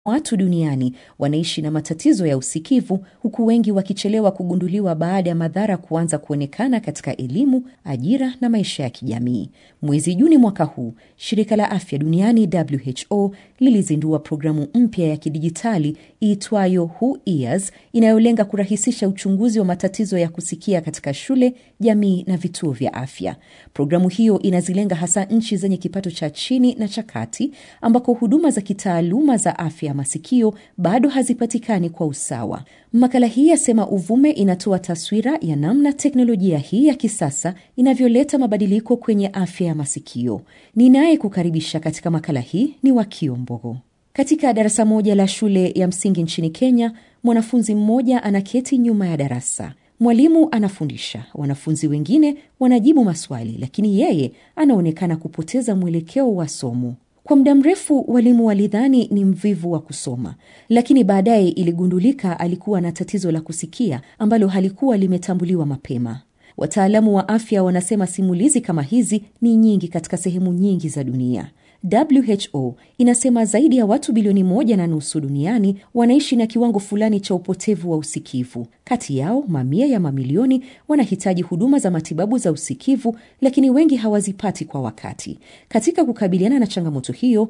watu duniani wanaishi na matatizo ya usikivu, huku wengi wakichelewa kugunduliwa baada ya madhara kuanza kuonekana katika elimu, ajira na maisha ya kijamii. Mwezi Juni mwaka huu, shirika la afya duniani WHO lilizindua programu mpya ya kidijitali iitwayo Who Ears inayolenga kurahisisha uchunguzi wa matatizo ya kusikia katika shule, jamii na vituo vya afya. Programu hiyo inazilenga hasa nchi zenye kipato cha chini na cha kati ambako huduma za kitaaluma za afya ya masikio bado hazipatikani kwa usawa. Makala hii yasema uvume inatoa taswira ya namna teknolojia hii ya kisasa inavyoleta mabadiliko kwenye afya ya masikio. Ninaye kukaribisha katika makala hii ni Wakio Mbogo. Katika darasa moja la shule ya msingi nchini Kenya, mwanafunzi mmoja anaketi nyuma ya darasa. Mwalimu anafundisha, wanafunzi wengine wanajibu maswali, lakini yeye anaonekana kupoteza mwelekeo wa somo. Kwa muda mrefu walimu walidhani ni mvivu wa kusoma, lakini baadaye iligundulika alikuwa na tatizo la kusikia ambalo halikuwa limetambuliwa mapema. Wataalamu wa afya wanasema simulizi kama hizi ni nyingi katika sehemu nyingi za dunia. WHO inasema zaidi ya watu bilioni moja na nusu duniani wanaishi na kiwango fulani cha upotevu wa usikivu. Kati yao mamia ya mamilioni wanahitaji huduma za matibabu za usikivu, lakini wengi hawazipati kwa wakati. Katika kukabiliana na changamoto hiyo,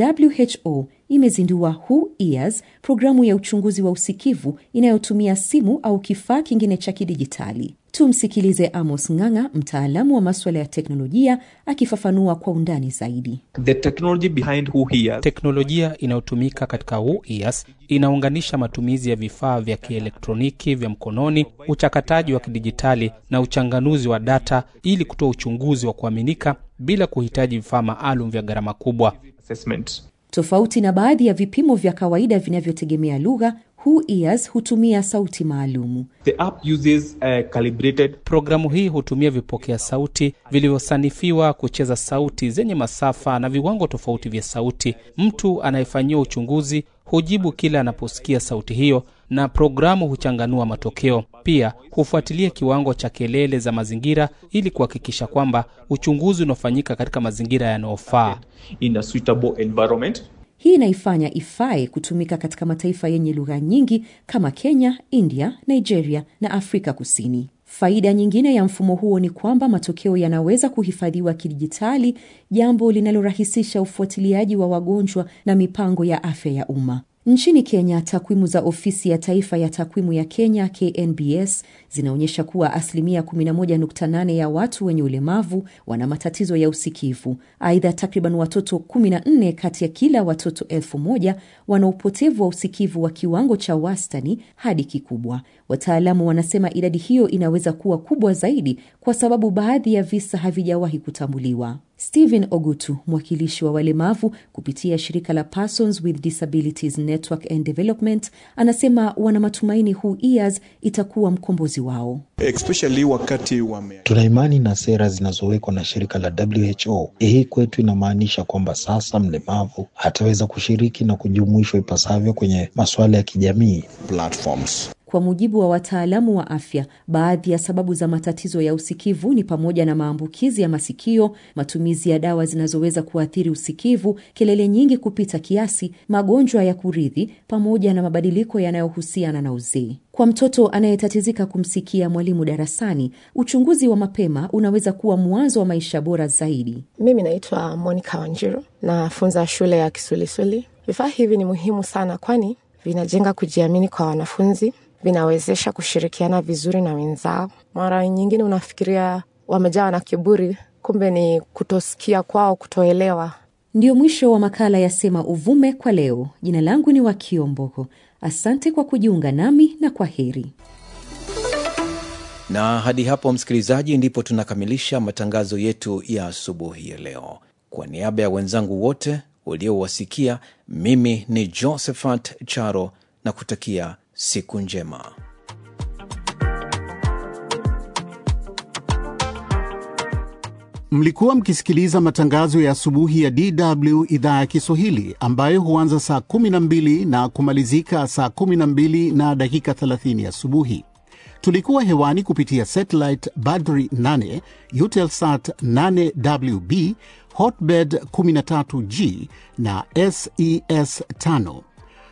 WHO imezindua Who Ears, programu ya uchunguzi wa usikivu inayotumia simu au kifaa kingine cha kidijitali. Tumsikilize Amos Ng'ang'a, mtaalamu wa maswala ya teknolojia, akifafanua kwa undani zaidi. The technology behind Who Hears. Teknolojia inayotumika katika Who Ears inaunganisha matumizi ya vifaa vya kielektroniki vya mkononi, uchakataji wa kidijitali na uchanganuzi wa data ili kutoa uchunguzi wa kuaminika bila kuhitaji vifaa maalum vya gharama kubwa. Assessment. Tofauti na baadhi ya vipimo vya kawaida vinavyotegemea lugha, Who Ears hutumia sauti maalumu. The app uses a calibrated Programu hii hutumia vipokea sauti vilivyosanifiwa kucheza sauti zenye masafa na viwango tofauti vya sauti. Mtu anayefanyiwa uchunguzi hujibu kila anaposikia sauti hiyo, na programu huchanganua matokeo. Pia hufuatilia kiwango cha kelele za mazingira ili kuhakikisha kwamba uchunguzi unafanyika katika mazingira yanayofaa. in a suitable environment. Hii inaifanya ifae kutumika katika mataifa yenye lugha nyingi kama Kenya, India, Nigeria na Afrika Kusini. Faida nyingine ya mfumo huo ni kwamba matokeo yanaweza kuhifadhiwa kidijitali, jambo linalorahisisha ufuatiliaji wa wagonjwa na mipango ya afya ya umma. Nchini Kenya, takwimu za ofisi ya taifa ya takwimu ya Kenya KNBS zinaonyesha kuwa asilimia 11.8 ya watu wenye ulemavu wana matatizo ya usikivu. Aidha, takriban watoto 14 kati ya kila watoto elfu moja wana upotevu wa usikivu wa kiwango cha wastani hadi kikubwa. Wataalamu wanasema idadi hiyo inaweza kuwa kubwa zaidi kwa sababu baadhi ya visa havijawahi kutambuliwa. Stephen Ogutu, mwakilishi wa walemavu kupitia shirika la Persons with Disabilities Network and Development, anasema wana matumaini Who Ears itakuwa mkombozi wao. especially wakati wame Tuna imani na sera zinazowekwa na shirika la WHO. Hii kwetu inamaanisha kwamba sasa mlemavu ataweza kushiriki na kujumuishwa ipasavyo kwenye masuala ya kijamii. platforms Kwa mujibu wa wataalamu wa afya, baadhi ya sababu za matatizo ya usikivu ni pamoja na maambukizi ya masikio, matumizi ya dawa zinazoweza kuathiri usikivu, kelele nyingi kupita kiasi, magonjwa ya kurithi, pamoja na mabadiliko yanayohusiana na uzee. Kwa mtoto anayetatizika kumsikia mwalimu darasani, uchunguzi wa mapema unaweza kuwa mwanzo wa maisha bora zaidi. Mimi naitwa Monica Wanjiru, nafunza shule ya Kisulisuli. Vifaa hivi ni muhimu sana, kwani vinajenga kujiamini kwa wanafunzi, vinawezesha kushirikiana vizuri na wenzao. Mara nyingine unafikiria wamejawa na kiburi, kumbe ni kutosikia kwao, kutoelewa. Ndiyo mwisho wa makala ya Sema Uvume kwa leo. Jina langu ni Wakio Mbogo. Asante kwa kujiunga nami na kwa heri. Na hadi hapo, msikilizaji, ndipo tunakamilisha matangazo yetu ya asubuhi ya leo. Kwa niaba ya wenzangu wote uliowasikia, mimi ni Josephat Charo na kutakia siku njema. Mlikuwa mkisikiliza matangazo ya asubuhi ya DW idhaa ya Kiswahili ambayo huanza saa 12 na kumalizika saa 12 na dakika 30 asubuhi. Tulikuwa hewani kupitia satellite Badri 8, Eutelsat 8WB, Hotbird 13G na SES 5.